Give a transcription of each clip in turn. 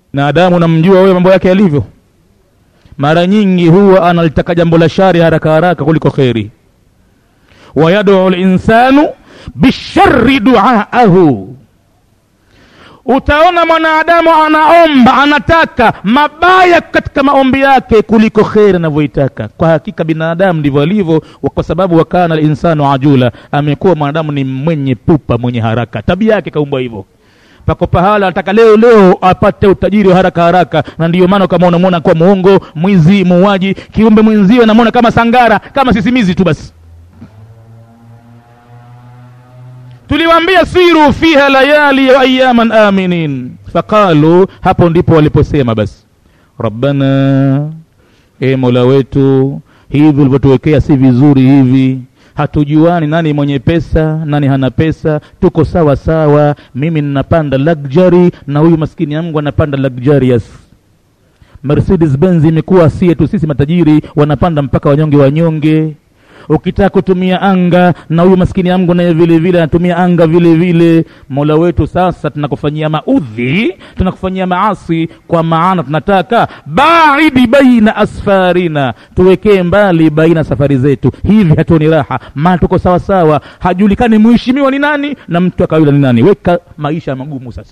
na adamu namjua wewe mambo yake yalivyo mara nyingi huwa analitaka jambo la shari haraka haraka kuliko kheri wayaduu linsanu bishari duaahu utaona mwanadamu anaomba anataka mabaya katika maombi yake kuliko kheri anavyoitaka kwa hakika binadamu ndivyo alivyo kwa sababu wakana linsanu ajula amekuwa mwanadamu ni mwenye pupa mwenye haraka tabia yake kaumbwa hivyo pako pahala anataka leo leo apate utajiri wa haraka haraka na ndiyo maana kama unamwona kuwa muongo mwizi muuaji kiumbe mwenziwe namwona kama sangara kama sisimizi tu basi tuliwaambia siru fiha layali wa ayaman aminin faqalu hapo ndipo waliposema basi rabbana e mola wetu hivi ulivyotuwekea si vizuri hivi hatujuani nani mwenye pesa nani hana pesa tuko sawa sawa mimi ninapanda luxury na huyu maskini yangu anapanda luxurious mercedes benz imekuwa sie tu sisi matajiri wanapanda mpaka wanyonge wanyonge ukitaka kutumia anga na huyu maskini yangu naye vile vile anatumia anga vile vile mola wetu sasa tunakufanyia maudhi tunakufanyia maasi kwa maana tunataka baidi baina asfarina tuwekee mbali baina safari zetu hivi hatuoni raha maana tuko sawa sawa hajulikani mheshimiwa ni nani na mtu akawila ni nani weka maisha magumu sasa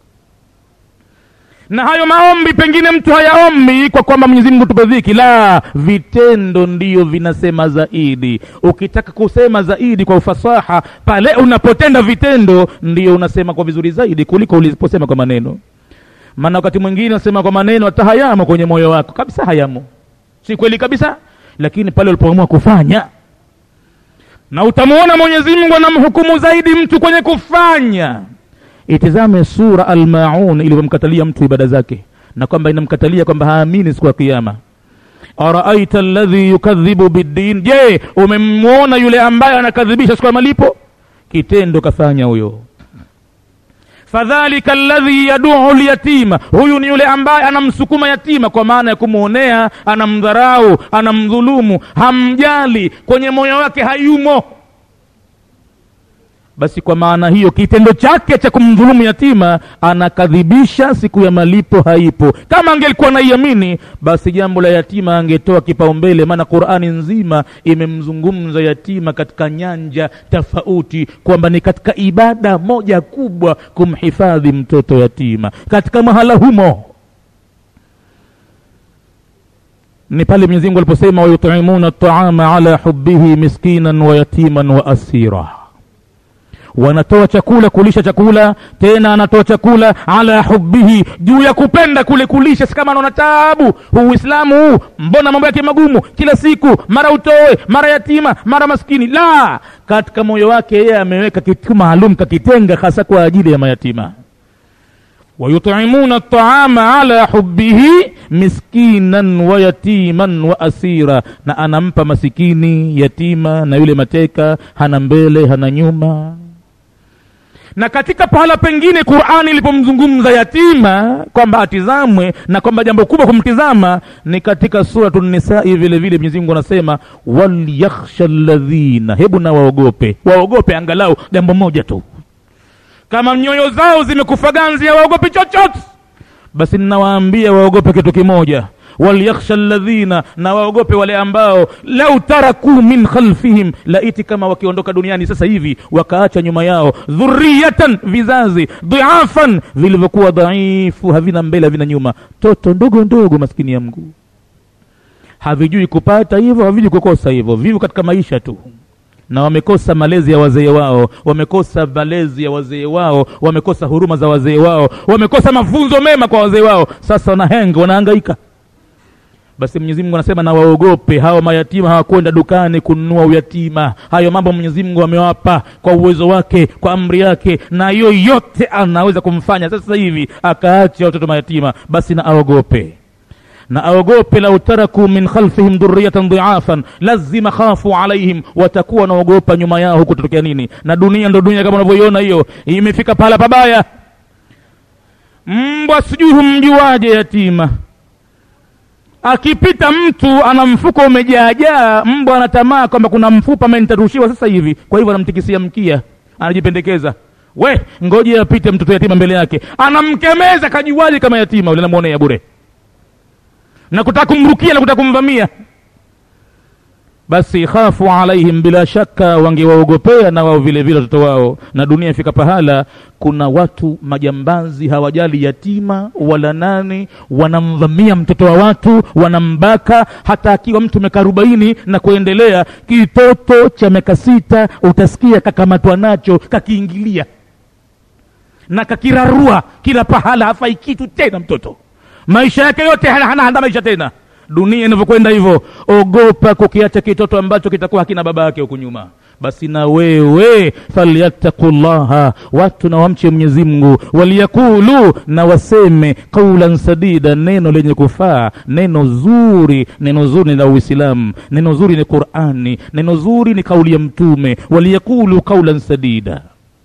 na hayo maombi pengine mtu hayaombi kwa kwamba mwenyezi mungu tupe dhiki la vitendo ndiyo vinasema zaidi ukitaka kusema zaidi kwa ufasaha pale unapotenda vitendo ndiyo unasema kwa vizuri zaidi kuliko uliposema kwa maneno maana wakati mwingine unasema kwa maneno hata hayamo kwenye moyo wako kabisa hayamo si kweli kabisa lakini pale ulipoamua kufanya na utamuona mwenyezi mungu anamhukumu zaidi mtu kwenye kufanya itizame sura almaun ilivyomkatalia mtu ibada zake na kwamba inamkatalia kwamba haamini siku ya kiama araaita alladhi yukadhibu biddin je umemwona yule ambaye anakadhibisha siku ya malipo kitendo kafanya huyo fadhalika alladhi yaduu lyatima huyu ni yule ambaye anamsukuma yatima kwa maana ya kumwonea anamdharau anamdhulumu hamjali kwenye moyo wake hayumo basi kwa maana hiyo kitendo chake cha kumdhulumu yatima anakadhibisha siku ya malipo haipo kama angelikuwa naiamini basi jambo la yatima angetoa kipaumbele maana qurani nzima imemzungumza yatima katika nyanja tofauti kwamba ni katika ibada moja kubwa kumhifadhi mtoto yatima katika mahala humo ni pale mwenyezi mungu aliposema wayutimuna taama ala hubihi miskinan wa yatiman wa asira wanatoa chakula kulisha chakula tena anatoa chakula ala hubihi juu ya kupenda kule kulisha si kama anaona taabu huu uislamu huu mbona mambo yake magumu kila siku mara utoe mara yatima mara maskini la katika moyo wake yeye ameweka kitu maalum kakitenga hasa kwa ajili ya mayatima wayutimuna taama ala hubihi miskinan wa yatiman wa asira na anampa masikini yatima na yule mateka hana mbele hana nyuma na katika pahala pengine qurani ilipomzungumza yatima kwamba atizamwe na kwamba jambo kubwa kumtizama ni katika suratu nisai vile vile mwenyezi mungu anasema walyakhsha ladhina hebu na waogope waogope angalau jambo moja tu kama nyoyo zao zimekufa ganzi hawaogopi chochote basi ninawaambia waogope kitu kimoja walyakhsha ladhina na waogope wale ambao lau tarakuu min khalfihim laiti kama wakiondoka duniani sasa hivi wakaacha nyuma yao dhuriyatan vizazi dhiafan vilivyokuwa dhaifu havina mbele havina nyuma toto ndogo ndogo maskini ya mguu havijui kupata hivyo havijui kukosa hivyo vivu katika maisha tu na wamekosa malezi ya wazee wao wamekosa malezi ya wazee wao wamekosa huruma za wazee wao wamekosa mafunzo mema kwa wazee wao sasa wanahenga wanahangaika basi mwenyezi mungu anasema na waogope hawa mayatima hawakwenda dukani kununua uyatima hayo mambo mwenyezi mungu amewapa kwa uwezo wake kwa amri yake na yoyote anaweza kumfanya sasa hivi akaacha watoto mayatima basi na aogope na aogope lau taraku min khalfihim dhuriyatan dhiafan lazima khafu alaihim watakuwa wanaogopa nyuma yao huku tutokea nini na dunia ndo dunia kama unavyoiona hiyo imefika pahala pabaya mbwa sijui humjuaje yatima akipita mtu ana mfuko umejaajaa mbwa anatamaa kwamba kuna mfupa amenitarushiwa sasa hivi kwa hivyo anamtikisia mkia anajipendekeza we ngoje apite mtoto yatima mbele yake anamkemeza kajuaji kama yatima ule namwonea bure na kutaka kumrukia na kutaka kumvamia basi khafu alaihim bila shaka wangewaogopea na wao vile vile watoto wao na dunia ifika pahala kuna watu majambazi hawajali yatima wala nani wanamvamia mtoto wa watu wanambaka hata akiwa mtu miaka arobaini na kuendelea kitoto cha miaka sita utasikia kakamatwa nacho kakiingilia na kakirarua kila pahala hafai kitu tena mtoto maisha yake yote hana, hana, hana maisha tena dunia inavyokwenda hivyo ogopa kukiacha kitoto ambacho kitakuwa hakina baba yake huku nyuma basi na wewe falyattaku llaha watu na wamche mwenyezi mungu waliyakulu na waseme qaulan sadida neno lenye kufaa neno zuri neno zuri ni la uislamu neno zuri ni qurani neno zuri ni kauli ya mtume waliyakulu qaulan sadida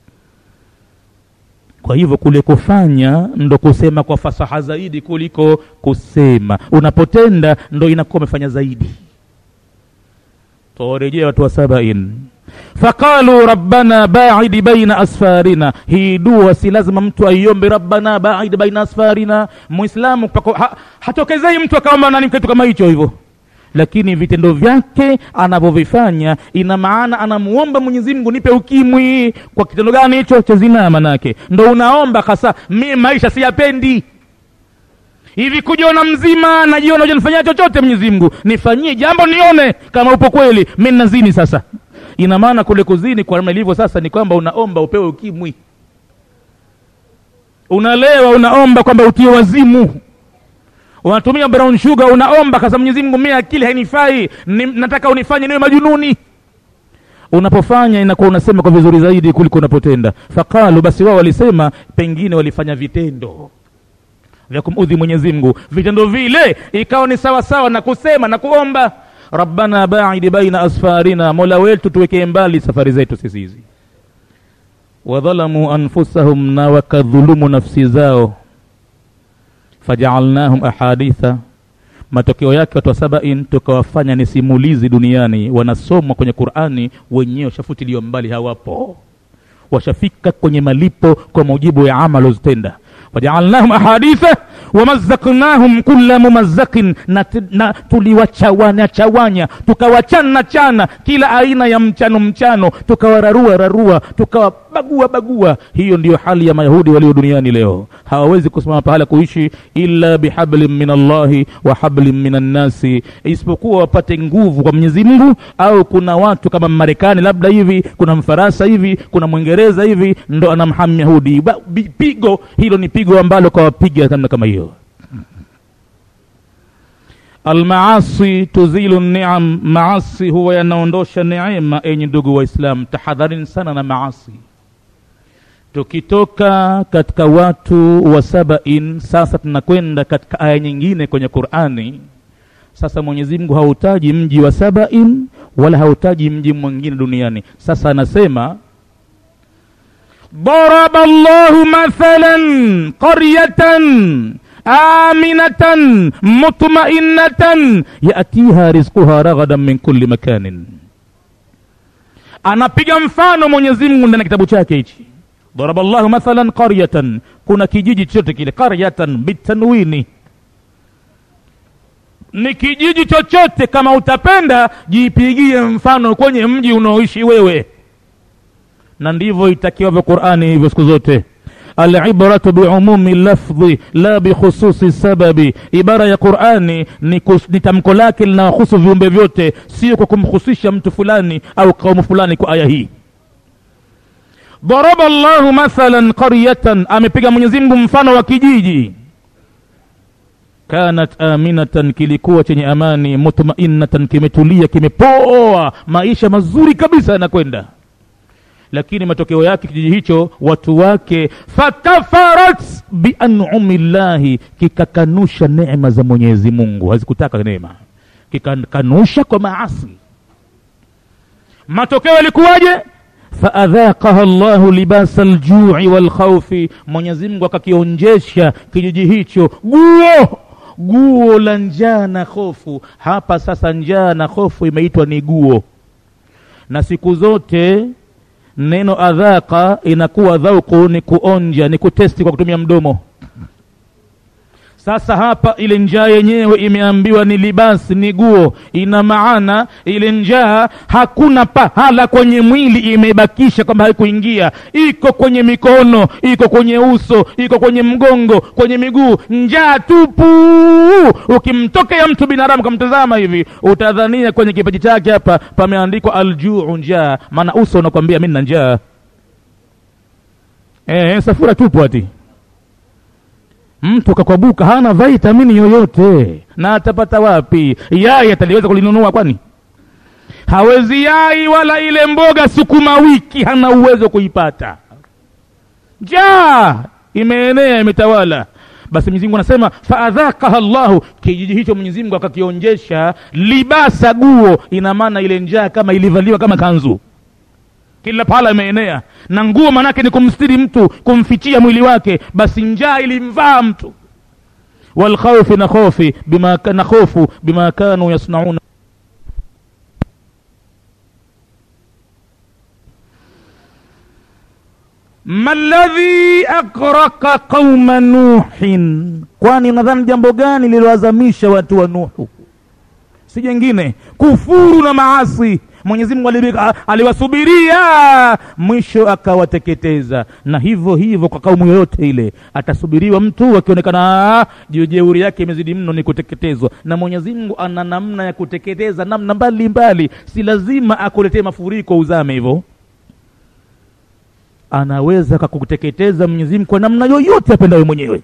kwa hivyo kule kufanya ndo kusema kwa fasaha zaidi kuliko kusema unapotenda ndo inakuwa umefanya zaidi tawarejea watu wa sabain faqalu rabbana baidi baina asfarina hii dua si lazima mtu aiombe rabbana baidi baina asfarina muislamu pako- ha, hatokezei mtu akaomba nani kitu kama hicho hivyo lakini vitendo vyake anavyovifanya ina maana anamuomba mwenyezi mungu nipe ukimwi kwa kitendo gani hicho cha zinaa manake ndo unaomba hasa mi maisha siyapendi hivi kujiona mzima najiona ujanifanyia chochote mwenyezi mungu nifanyie jambo nione kama upo kweli mi nazini sasa ina maana kule kuzini kwa namna ilivyo sasa ni kwamba unaomba upewe ukimwi unalewa unaomba kwamba utie wazimu unatumia brown sugar unaomba kasa mwenyezi mungu mie akili hainifai ni, nataka unifanye niwe majununi unapofanya inakuwa unasema kwa vizuri zaidi kuliko unapotenda faqalu basi wao walisema pengine walifanya vitendo vya kumudhi mwenyezi mungu vitendo vile ikawa ni sawa sawa na kusema na kuomba rabbana baidi baina asfarina mola wetu tuwekee mbali safari zetu sisi hizi wadhalamu anfusahum na wakadhulumu nafsi zao fajaalnahum ahaditha matokeo yake watu wa sabain tukawafanya ni simulizi duniani wanasomwa kwenye qurani wenyewe washafutiliwa mbali hawapo washafika kwenye malipo kwa mujibu ya amal walizotenda wajaalnahum ahaditha wamazaknahum kula mumazakin na, ti- na tuliwachawanya chawanya tukawachana chana kila aina ya mchano mchano tukawararua rarua tukawabagua bagua hiyo ndiyo hali ya mayahudi walio duniani leo hawawezi kusimama pahala kuishi illa bihablin min allahi wa hablin min annasi isipokuwa wapate nguvu kwa mwenyezi mungu au kuna watu kama marekani labda hivi kuna mfaransa hivi kuna mwingereza hivi ndo anamhami yahudi Ba- bi- pigo hilo ni pigo ambalo kawapiga namna kama hiyo almaasi tuzilu niam maasi huwa yanaondosha neema enye ndugu waislam tahadharini sana na maasi tukitoka katika watu wa sabain sasa tunakwenda katika aya nyingine kwenye qurani sasa mwenyezi mungu hautaji mji wa sabain wala hautaji mji mwingine duniani sasa anasema ضرب الله مثلا قرية آمنة مطمئنة يأتيها رزقها رغدا من كل مكان anapiga mfano mwenyezi mungu ndani ya kitabu chake hichi daraba llahu mathalan qaryatan kuna kijiji chochote kile qaryatan bitanwini ni kijiji chochote kama utapenda jipigie mfano kwenye mji unaoishi wewe na ndivyo itakiwavyo qurani hivyo siku zote alibratu biumumi lafdhi la bikhususi sababi ibara ya qurani ni, kus- ni tamko lake linawahusu viumbe vyote sio kwa kumhusisha mtu fulani au kaumu fulani kwa aya hii daraba llahu mathalan qaryatan amepiga mwenyezi mungu mfano wa kijiji kanat aminatan kilikuwa chenye amani mutmainnatan kimetulia kimepoa maisha mazuri kabisa yanakwenda lakini matokeo yake kijiji hicho watu wake fakafarat bianumi llahi kikakanusha neema za mwenyezi mungu hazikutaka neema kikakanusha kwa maasi matokeo yalikuwaje faadhaqaha llahu libasa ljui walkhaufi mwenyezi mungu akakionjesha kijiji hicho guo guo la njaa na hofu hapa sasa njaa na hofu imeitwa ni guo na siku zote neno adhaqa inakuwa dhauku ni kuonja ni kutesti kwa kutumia mdomo sasa hapa ile njaa yenyewe imeambiwa ni libasi ni guo ina maana ile njaa hakuna pahala kwenye mwili imebakisha kwamba haikuingia iko kwenye mikono iko kwenye uso iko kwenye mgongo kwenye miguu njaa tupu ukimtokea mtu binadamu kamtazama hivi utadhania kwenye kipaji chake hapa pameandikwa aljuu njaa maana uso unakwambia mi na njaa e, safura tupu ati mtu kakwabuka hana vitamini yoyote na atapata wapi yai ataliweza kulinunua kwani hawezi yai wala ile mboga sukuma wiki hana uwezo kuipata njaa imeenea imetawala basi mwenyezi mungu anasema faadhakaha llahu kijiji hicho mwenyezi mungu akakionjesha libasa guo ina maana ile njaa kama ilivaliwa kama kanzu kila pahala imeenea na nguo manake ni kumstiri mtu kumfichia mwili wake basi njaa ilimvaa mtu walkhaufi na khofi bima na khofu bima kanu yasnauna ma ladhi akraka qauma nuhin kwani unadhani jambo gani lililoazamisha watu wa nuhu si jengine kufuru na maasi mwenyezi mungu aliwasubiria mwisho akawateketeza na hivyo hivyo kwa kaumu yoyote ile atasubiriwa mtu akionekana jeuri yake imezidi mno ni kuteketezwa na mwenyezi mungu ana namna ya kuteketeza namna mbalimbali mbali. si lazima akuletee mafuriko uzame hivyo anaweza kakuteketeza mwenyezi mungu kwa namna yoyote apendayo mwenyewe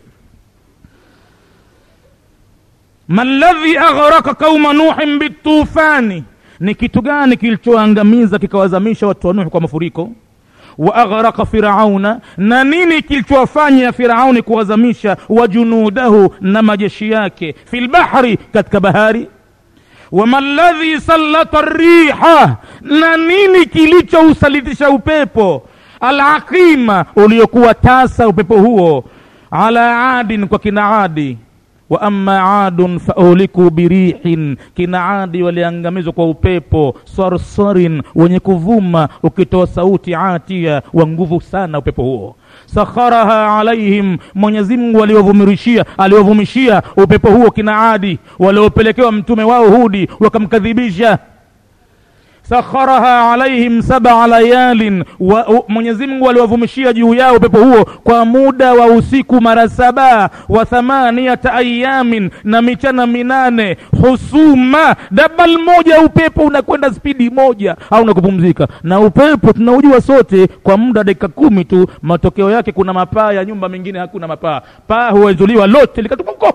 maladhi aghraka qauma nuhin bitufani ni kitu gani kilichoangamiza kikawazamisha watu wa nuhu kwa mafuriko wa aghraka firauna na nini kilichowafanya firauni kuwazamisha wajunudahu na majeshi yake fi lbahri katika bahari wama ladhi sallata riha na nini kilichousalitisha upepo alaqima uliokuwa tasa upepo huo ala adin kwa kina adi wa amma adun fauliku birihin kina adi waliangamizwa kwa upepo sarsarin wenye kuvuma ukitoa sauti atia wa nguvu sana upepo huo sakharaha alaihim mwenyezi mungu aliwavumishia aliwavumishia upepo huo kina adi waliopelekewa mtume wao hudi wakamkadhibisha sakharaha alaihim sabaa layalin mwenyezi mungu aliwavumishia juu yao upepo huo kwa muda wa usiku mara saba wa thamaniyata ayamin na michana minane husuma dabal moja upepo unakwenda spidi moja hauna kupumzika na upepo tunaujua sote kwa muda wa dakika kumi tu matokeo yake kuna mapaa ya nyumba mingine hakuna mapaa paa huwezuliwa lote likatupuko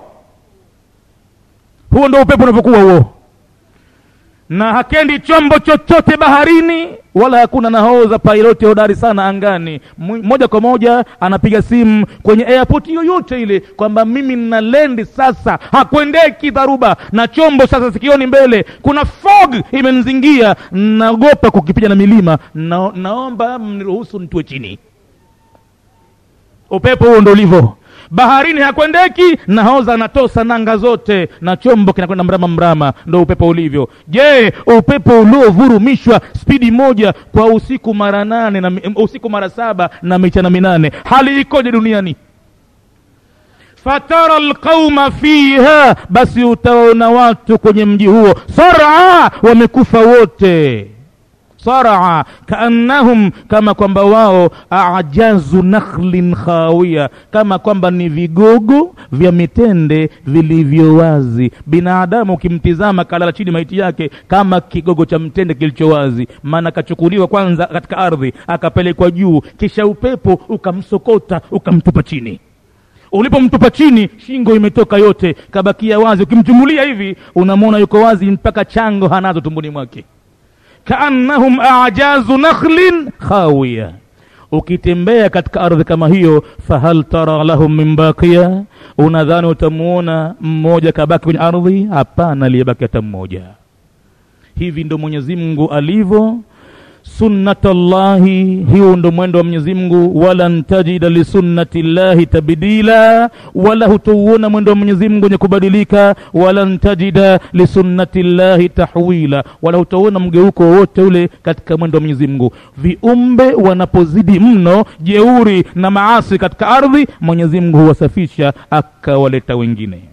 huo ndo upepo unavyokuwa huo na hakendi chombo chochote baharini wala hakuna nahodha piloti hodari sana angani moja kwa moja anapiga simu kwenye airport yoyote ile kwamba mimi nina lendi sasa hakwendeki dharuba na chombo sasa sikioni mbele kuna fog imenzingia naogopa kukipiga na milima na, naomba mniruhusu nitue chini upepo huo ndo ulivyo baharini hakwendeki nahodha anatosa nanga zote na chombo kinakwenda mrama mrama ndo upepo ulivyo je upepo uliovurumishwa spidi moja kwa usiku mara nane na usiku mara saba na michana minane hali ikoje duniani fatara lqauma fiha basi utawaona watu kwenye mji huo sara wamekufa wote saraa kaannahum kama kwamba wao ajazu nakhlin khawia kama kwamba ni vigogo vya mitende vilivyo wazi binadamu ukimtizama kalala chini maiti yake kama kigogo cha mtende kilicho wazi maana kachukuliwa kwanza katika ardhi akapelekwa juu kisha upepo ukamsokota ukamtupa chini ulipomtupa chini shingo imetoka yote kabakia wazi ukimchumulia hivi unamwona yuko wazi mpaka chango hanazo tumboni mwake kaannahum ajazu nakhlin khawiya ukitembea katika ardhi kama hiyo fahal tara lahum min baqiya unadhani utamuona mmoja kabaki kwenye ardhi hapana aliyebaki hata mmoja hivi ndo mwenyezi mungu alivyo sunnatallahi hiyo ndo mwendo wa mwenyezi mungu walan tajida lisunnati llahi tabdila wala hutouona mwendo wa mwenyezi mungu wenye kubadilika walan tajida lisunnati llahi tahwila wala hutouona mgeuko wowote ule katika mwendo wa mwenyezi mungu viumbe wanapozidi mno jeuri na maasi katika ardhi mwenyezi mungu huwasafisha akawaleta wengine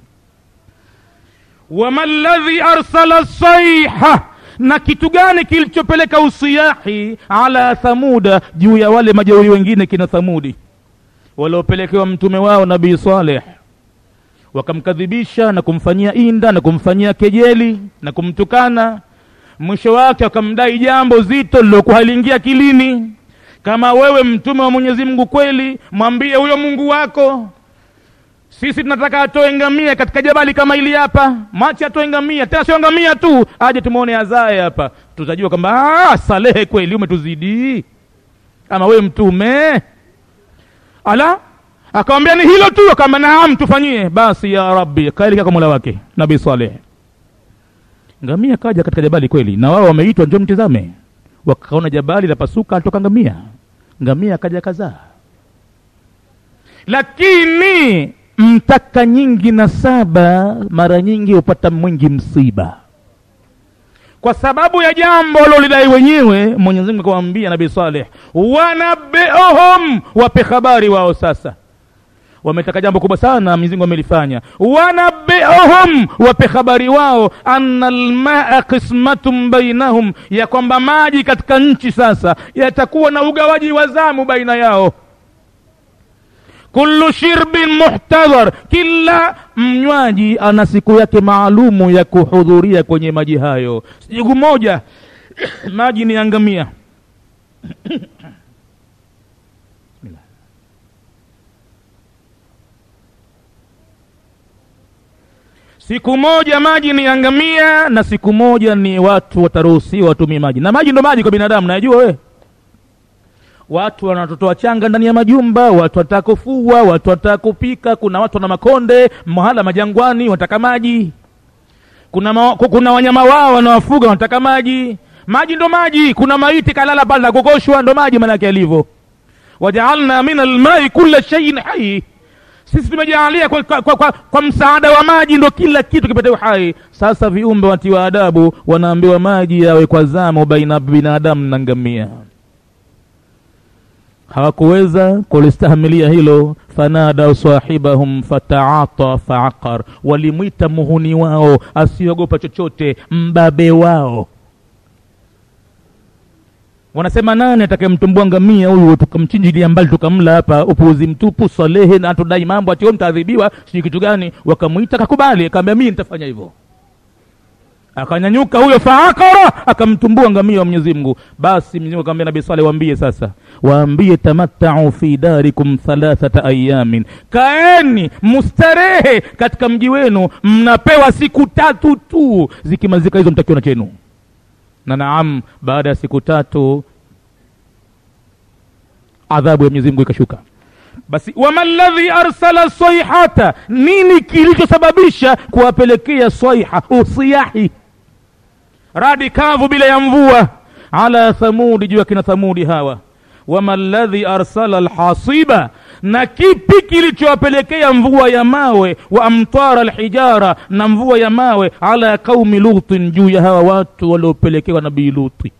wama ladhi arsala saiha na kitu gani kilichopeleka usiyahi ala thamuda juu ya wale majeuri wengine kina thamudi waliopelekewa mtume wao nabii saleh wakamkadhibisha na kumfanyia inda na kumfanyia kejeli na kumtukana mwisho wake wakamdai jambo zito lilokuwa haliingia akilini kama wewe mtume wa mwenyezi mungu kweli mwambie huyo mungu wako sisi tunataka atoe ngamia katika jabali kama hili hapa machi atoe ngamia tena sio ngamia tu aje tumwone azae hapa tutajua kwamba salehe kweli umetuzidi ama wewe mtume ala akamwambia ni hilo tu akamba naam tufanyie basi ya rabbi kaelekea kwa mola wake nabii saleh ngamia kaja katika jabali kweli na wao wameitwa njo mtizame wakaona jabali la pasuka alitoka ngamia ngamia akaja kazaa lakini mtaka nyingi na saba mara nyingi hupata mwingi msiba kwa sababu ya jambo lolidai wenyewe mwenyezi mungu akamwambia nabii saleh wanabeohum wape habari wao sasa wametaka jambo kubwa sana mwenyezi mungu amelifanya wanabeohum wape habari wao anna lmaa qismatun bainahum ya kwamba maji katika nchi sasa yatakuwa na ugawaji wa zamu baina yao kullu shirbin muhtadhar kila mnywaji ana siku yake maalumu ya kuhudhuria kwenye maji hayo siku moja maji ni angamia siku moja maji ni angamia na siku moja ni watu wataruhusiwa watumie maji na maji ndo maji kwa binadamu najua we watu wana watoto wachanga ndani ya majumba watu wataka kufua watu wataka kupika kuna watu wana makonde mahala majangwani wanataka maji kuna, ma, kuna wanyama wao wanawafuga wanataka maji maji ndo maji kuna maiti kalala pale na kukoshwa ndo maji manake yalivyo wajaalna min almai kula shaiin hai sisi tumejaalia kwa, kwa, kwa, kwa, kwa msaada wa maji ndo kila kitu kipate uhai sasa viumbe watiwa adabu wanaambiwa maji yawe kwa zamo baina binadamu na ngamia hawakuweza kulistahimilia hilo fanadau sahibahum fataata faaqar walimwita muhuni wao asiogopa chochote mbabe wao wanasema nani atakayemtumbua ngamia huyu tukamchinjilia mbali tukamla hapa upuuzi mtupu salehe na atudai mambo atio mtaadhibiwa sijui kitu gani wakamwita kakubali akaambia mii nitafanya hivyo akanyanyuka huyo faakara akamtumbua ngamia wa mwenyezi mungu basi mwenyezi mungu akamwambia nabii saleh waambie sasa waambie tamattau fi darikum thalathata ayamin kaeni mustarehe katika mji wenu mnapewa siku tatu tu zikimalizika hizo mtakiona chenu na naam baada ya siku tatu adhabu ya mwenyezi mungu ikashuka basi wama ladhi arsala saihata nini kilichosababisha kuwapelekea saiha usiyahi radi kavu bila ya mvua ala thamudi juu ya kina thamudi hawa wama ladhi arsala lhasiba na kipi kilichowapelekea mvua ya mawe wa amtara lhijara na mvua ya mawe ala qaumi lutin juu ya hawa watu waliopelekewa nabii luti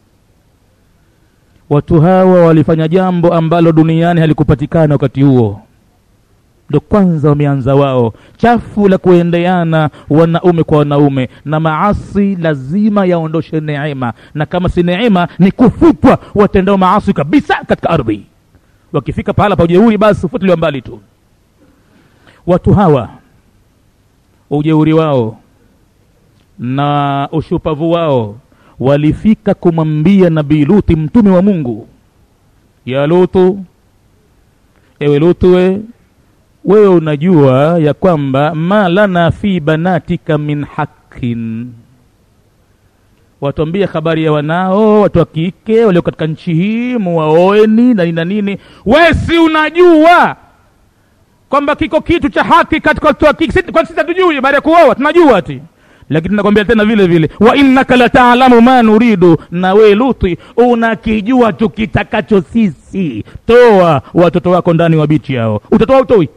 watu hawa walifanya jambo ambalo duniani halikupatikana wakati huo ndo kwanza wameanza wao chafu la kuendeana wanaume kwa wanaume na maasi lazima yaondoshe neema na kama si neema ni kufutwa watendao maasi kabisa katika ardhi wakifika pahala pa ujeuri basi ufutiliwa mbali tu watu hawa ujeuri wao na ushupavu wao walifika kumwambia nabii luti mtume wa mungu ya lutu ewe lutu we wewe unajua ya kwamba ma lana fi banatika min hakin watuambie habari ya wanao watu wa kike walio katika nchi hii muwaoeni na nini na nini we si unajua kwamba kiko kitu cha haki katika watu wa kike kwani sisi hatujui baada ya kuoa tunajua ti lakini nakwambia tena vile vile wa innaka lataalamu ma nuridu na we luti unakijua tukitakacho sisi toa watoto wako ndani wa bichi yao utatoa utoi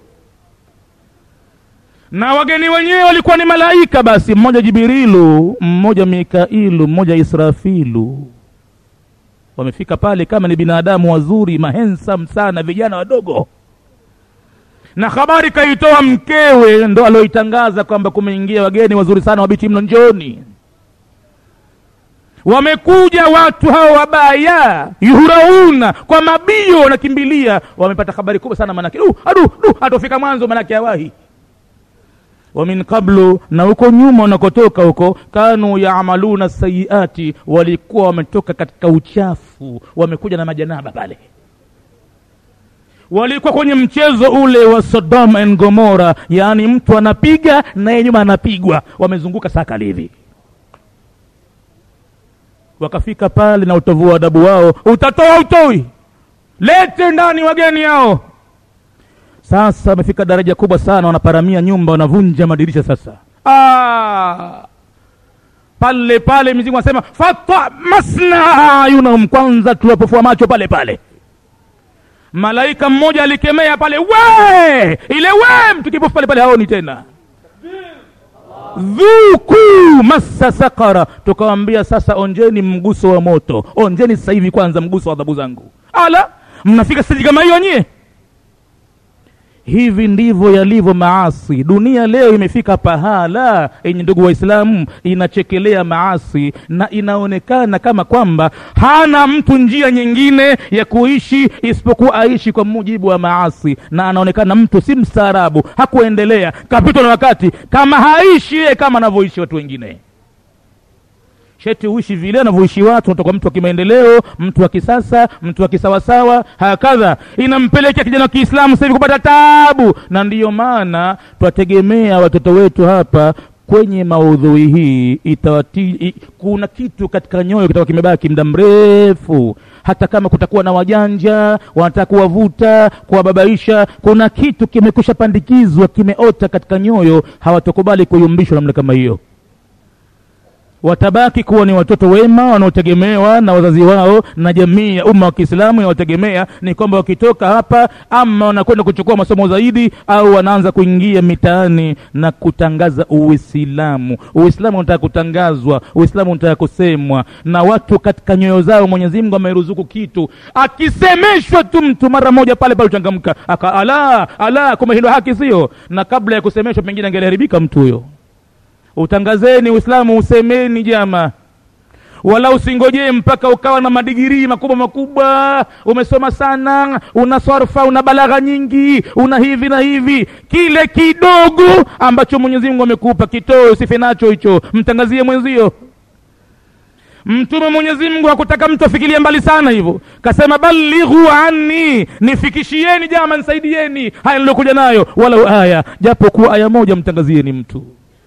na wageni wenyewe walikuwa ni malaika basi mmoja jibirilu mmoja mikailu mmoja israfilu wamefika pale kama ni binadamu wazuri mahensam sana vijana wadogo na habari kaitoa mkewe ndo aloitangaza kwamba kumeingia wageni wazuri sana wabichi mno njoni wamekuja watu hao wabaya yuhurauna kwa mabio wanakimbilia wamepata habari kubwa sana manake uh, adu du atofika mwanzo manake awahi wa min qablu na huko nyuma wanakotoka huko kanu yaamaluna sayiati walikuwa wametoka katika uchafu wamekuja na majanaba pale walikuwa kwenye mchezo ule wa Sodom and Gomora, yaani mtu anapiga naye nyuma anapigwa, wamezunguka sakali hivi. Wakafika pale na utovu wa adabu wao, utatoa utoi, lete ndani wageni hao. Sasa wamefika daraja kubwa sana, wanaparamia nyumba, wanavunja madirisha. Sasa ah, pale pale mizimu anasema fata masna ayunahum, kwanza tuwapofua macho pale pale malaika mmoja alikemea pale we ile we mtu kipofu pale pale haoni tena dhuku massa sakara tukawambia sasa onjeni mguso wa moto onjeni sasa hivi kwanza mguso wa adhabu zangu ala mnafika steji kama hiyo nyie hivi ndivyo yalivyo maasi dunia leo imefika pahala yenye ndugu waislamu inachekelea maasi na inaonekana kama kwamba hana mtu njia nyingine ya kuishi isipokuwa aishi kwa mujibu wa maasi na anaonekana mtu si mstaarabu hakuendelea kapitwa na wakati kama haishi yeye kama anavyoishi watu wengine sheti uishi vile anavyoishi watu unatoka mtu wa kimaendeleo mtu wa kisasa mtu wa kisawasawa hakadha inampelekea kijana wa kiislamu sasa hivi kupata tabu na ndiyo maana twategemea watoto wetu hapa kwenye maudhui hii itawati, i, kuna kitu katika nyoyo kitakuwa kimebaki muda mrefu hata kama kutakuwa na wajanja wanataka kuwavuta kuwababaisha kuna kitu kimekusha pandikizwa kimeota katika nyoyo hawatokubali kuyumbishwa namna kama hiyo watabaki kuwa ni watoto wema wanaotegemewa na wazazi wao na jamii ya umma wa Kiislamu inayotegemea ni kwamba wakitoka hapa ama wanakwenda kuchukua masomo zaidi au wanaanza kuingia mitaani na kutangaza Uislamu. Uislamu unataka kutangazwa, Uislamu unataka kusemwa na watu katika nyoyo zao. Mwenyezi Mungu ameruzuku kitu, akisemeshwa tu mtu mara moja pale pale uchangamka, aka ala ala, kumbe hilo haki sio, na kabla ya kusemeshwa pengine angeliharibika mtu huyo utangazeni uislamu usemeni jama wala usingojee mpaka ukawa na madigirii makubwa makubwa umesoma sana una swarfa una balagha nyingi una hivi na hivi kile kidogo ambacho mwenyezi mungu amekupa kitoe usife nacho hicho mtangazie mwenzio mtume mwenyezi mungu hakutaka mtu afikirie mbali sana hivyo kasema balighu anni nifikishieni jama nisaidieni haya nilokuja nayo walau aya japo kuwa aya moja mtangazieni mtu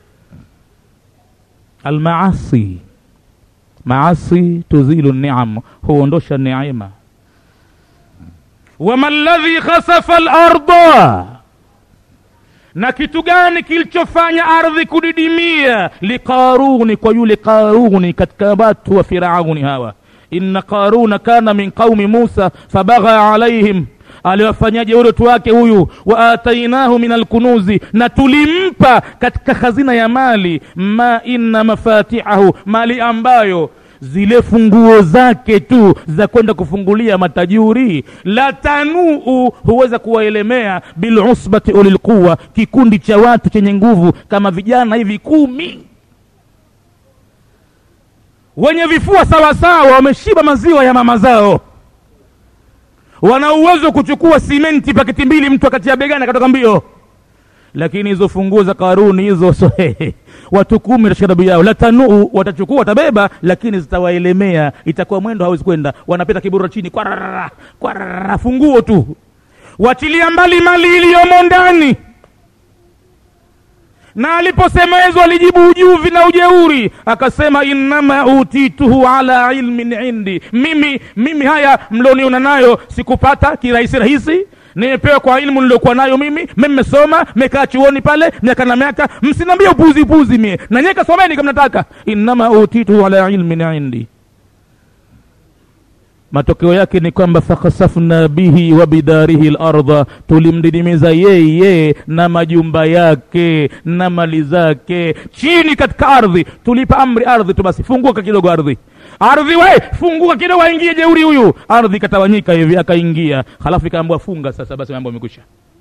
almaasi maasi tuzilu niam huondosha neema wama ladhi khasafa larda na kitu gani kilichofanya ardhi kudidimia liqaruni kwa yule qaruni katika watu wa firauni hawa inna qaruna kana min qaumi musa fabagha alaihim aliwafanyaje urotu wake huyu wa atainahu min alkunuzi na tulimpa katika hazina ya mali ma inna mafatihahu mali ambayo zile funguo zake tu za kwenda kufungulia matajuri la tanuu huweza kuwaelemea bilusbati ulilquwa kikundi cha watu chenye nguvu kama vijana hivi kumi wenye vifua sawasawa wameshiba maziwa ya mama zao wana uwezo kuchukua simenti paketi mbili mtu akatia begani akatoka mbio lakini hizo funguo za karuni hizo so, watu kumi watashika dabu yao latanuu watachukua watabeba lakini zitawaelemea itakuwa mwendo hawezi kwenda wanapita kibura chini kwarara kwarara funguo tu wachilia mbali mali iliyomo ndani na aliposemezwa alijibu ujuvi na ujeuri akasema innama utituhu ala ilmin indi mimi mimi haya mlioniona nayo sikupata kirahisi rahisi nimepewa kwa ilmu niliokuwa nayo mimi mi mmesoma mekaa chuoni pale miaka na miaka msiniambie upuzi upuzi mie na nyie kasomeni kama nataka innama utitu ala ilmin indi matokeo yake ni kwamba fakhasafna bihi wa bidarihi lardha tulimdidimiza yeye na majumba yake na mali zake chini katika ardhi tulipa amri ardhi tu basi funguka kidogo ardhi ardhi we funguka kidogo aingie jeuri huyu ardhi ikatawanyika hivi akaingia halafu ikaambua funga sasa basi mambo yamekwisha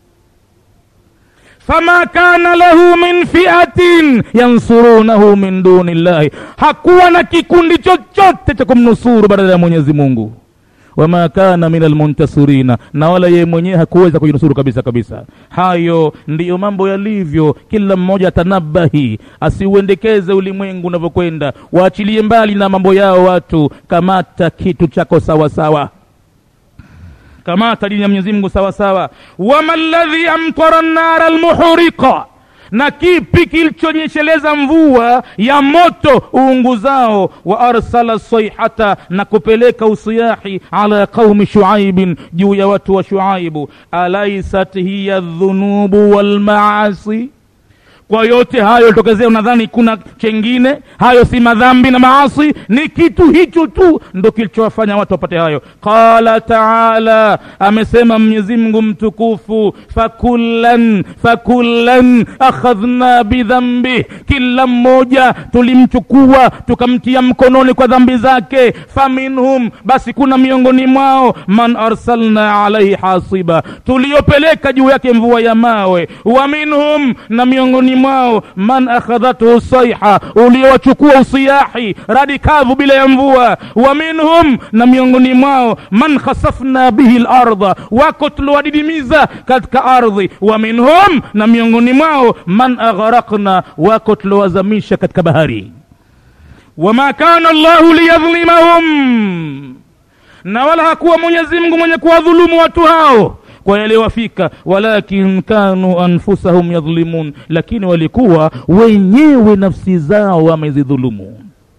fama kana lahu min fiatin yansurunahu min duni llahi hakuwa na kikundi chochote cha kumnusuru badala ya mwenyezi mungu wama kana min almuntasirina na wala yeye mwenyewe hakuweza kujinusuru kabisa kabisa hayo ndiyo mambo yalivyo kila mmoja atanabahi asiuendekeze ulimwengu unavyokwenda waachilie mbali na mambo yao watu kamata kitu chako sawa sawa kamata dini ya mwenyezi mungu sawa sawa wama ladhi amtara nnara almuhriqa na kipi kilichonyesheleza mvua ya moto uunguzao wa arsala sayhata na kupeleka usiyahi ala qaumi shuaibin juu ya watu wa shuaibu alaisat hiya dhunubu walmaasi kwa yote hayo tokezea unadhani kuna chengine hayo si madhambi na maasi ni kitu hicho tu ndo kilichowafanya watu wapate hayo qala taala amesema mwenyezi mungu mtukufu fakullan fakullan akhadhna bidhambi kila mmoja tulimchukua tukamtia mkononi kwa dhambi zake faminhum basi kuna miongoni mwao man arsalna alaihi hasiba tuliyopeleka juu yake mvua ya mawe wa minhum na miongoni mwao man akhadhathu saiha uliowachukua usiyahi radi kavu bila ya mvua wa minhum na miongoni mwao man khasafna bihi larda wako tuliwadidimiza katika ardhi wa minhum na miongoni mwao man aghraqna wako tuliowazamisha katika bahari wama kana llahu liyadhlimahum na wala hakuwa mwenyezi mungu mwenye kuwadhulumu watu hao kwa yaliyowafika walakin kanu anfusahum yadhlimun lakini walikuwa wenyewe nafsi zao wamezidhulumu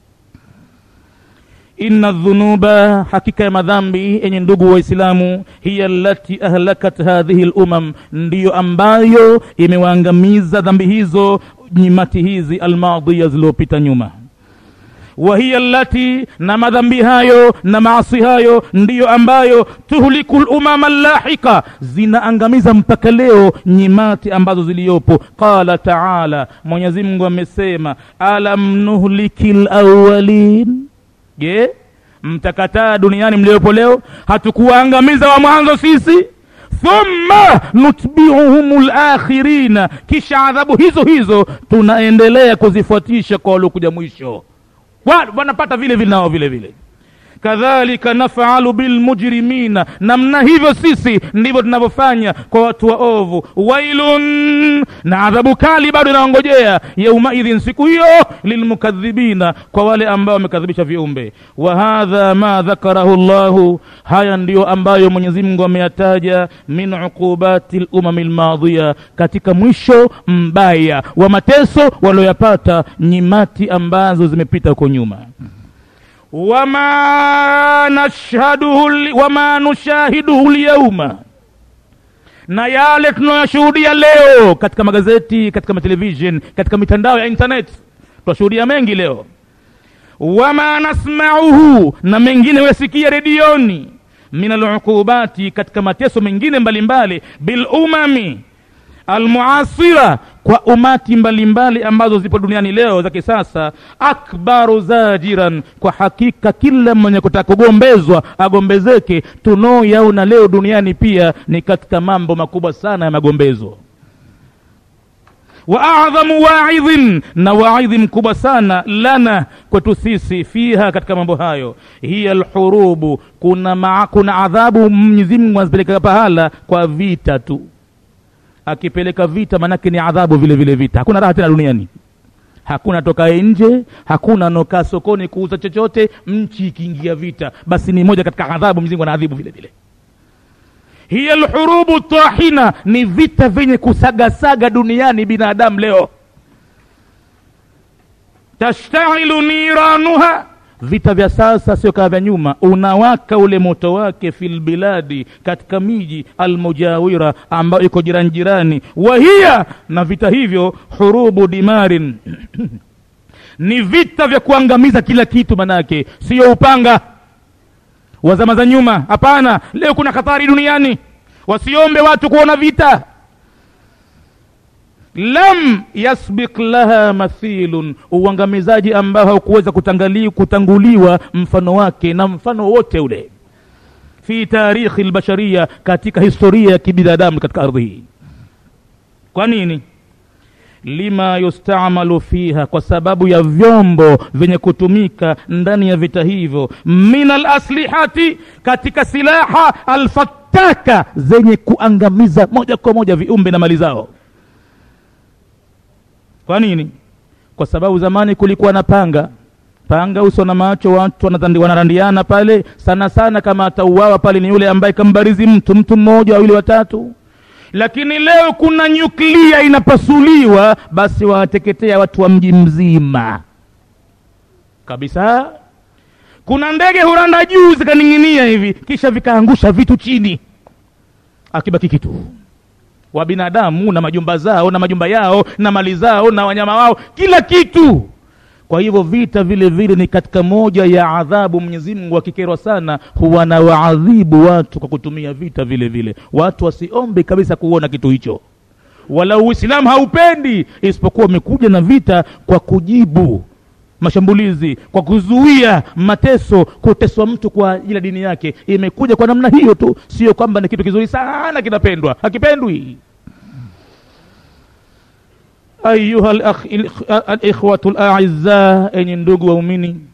inna dhunuba hakika ya madhambi yenye ndugu waislamu hiya lati ahlakat hadhihi lumam ndiyo ambayo imewaangamiza dhambi hizo nyimati hizi almadhiya zilizopita nyuma wahiya lati na madhambi hayo na maasi hayo ndiyo ambayo tuhliku lumama llahika zinaangamiza mpaka leo nyimati ambazo ziliyopo qala taala mwenyezi mungu amesema alam nuhliki lawalin je mtakataa duniani mliopo leo hatukuwaangamiza wa mwanzo sisi thumma nutbiuhum lakhirina kisha adhabu hizo hizo tunaendelea kuzifuatisha kwa waliokuja mwisho Wa- wanapata vile vile nao vile vile kadhalika nafalu bilmujrimina namna hivyo sisi ndivyo tunavyofanya kwa watu waovu wailun na adhabu kali bado inaongojea yaumaidhin siku hiyo lilmukadhibina kwa wale ambao wamekadhibisha viumbe wa hadha ma dhakarahu llahu haya ndiyo ambayo mwenyezi mungu ameyataja min uqubati lumami lmadhiya katika mwisho mbaya wa mateso walioyapata nyimati ambazo zimepita huko nyuma wama nashhaduhu li- wama nushahiduhu lyauma na yale tunayoshuhudia leo katika magazeti katika matelevishen katika mitandao ya internet tunashuhudia mengi leo wama nasmauhu na mengine wasikia redioni min aluqubati katika mateso mengine mbalimbali bilumami almuasira kwa umati mbalimbali ambazo zipo duniani leo za kisasa akbaru zajiran kwa hakika kila mwenye kutaka kugombezwa agombezeke tunaoyaona leo duniani pia ni katika mambo makubwa sana ya magombezo wa adhamu waidhin na waidhi mkubwa sana lana kwetu sisi fiha katika mambo hayo hiya lhurubu kuna, maa, kuna adhabu mwenyezi mungu anazipeleka pahala kwa vita tu akipeleka vita manake ni adhabu vile vile vita hakuna raha tena duniani hakuna tokae nje hakuna nokaa sokoni kuuza chochote nchi ikiingia vita basi ni moja katika adhabu mzingu anaadhibu vile vile hiya lhurubu tahina ni vita vyenye kusagasaga duniani binadamu leo tashtailu niranuha vita vya sasa sio kama vya nyuma unawaka ule moto wake fil biladi katika miji almujawira ambayo iko jirani jirani wahiya na vita hivyo hurubu dimarin ni vita vya kuangamiza kila kitu manake siyo upanga wa zama za nyuma hapana leo kuna hatari duniani wasiombe watu kuona vita lam yasbik laha mathilun uangamizaji ambao haukuweza kutangali- kutanguliwa mfano wake na mfano wote ule fi tarikhi lbasharia katika historia ya kibinadamu katika ardhi hii kwa nini lima yustamalu fiha kwa sababu ya vyombo vyenye kutumika ndani ya vita hivyo min alaslihati katika silaha alfataka zenye kuangamiza moja kwa moja viumbe na mali zao kwa nini kwa sababu zamani kulikuwa na panga panga uso na macho watu wanatandi- wanarandiana pale sana sana kama atauawa pale ni yule ambaye kambarizi mtu mtu mmoja wawili watatu lakini leo kuna nyuklia inapasuliwa basi wawateketea watu wa mji mzima kabisa kuna ndege huranda juu zikaning'inia hivi kisha vikaangusha vitu chini akibaki kitu wa binadamu na majumba zao na majumba yao na mali zao na wanyama wao kila kitu kwa hivyo vita vile vile ni katika moja ya adhabu mwenyezi mungu akikerwa sana huwa na waadhibu watu kwa kutumia vita vile vile watu wasiombe kabisa kuona kitu hicho wala uislamu haupendi isipokuwa umekuja na vita kwa kujibu mashambulizi kwa kuzuia mateso kuteswa mtu kwa ajili ya dini yake imekuja kwa namna hiyo tu sio kwamba ni kitu kizuri sana kinapendwa hakipendwi ayuha al-akh- il- al-ikhwatu al-a'izza enyi ndugu waumini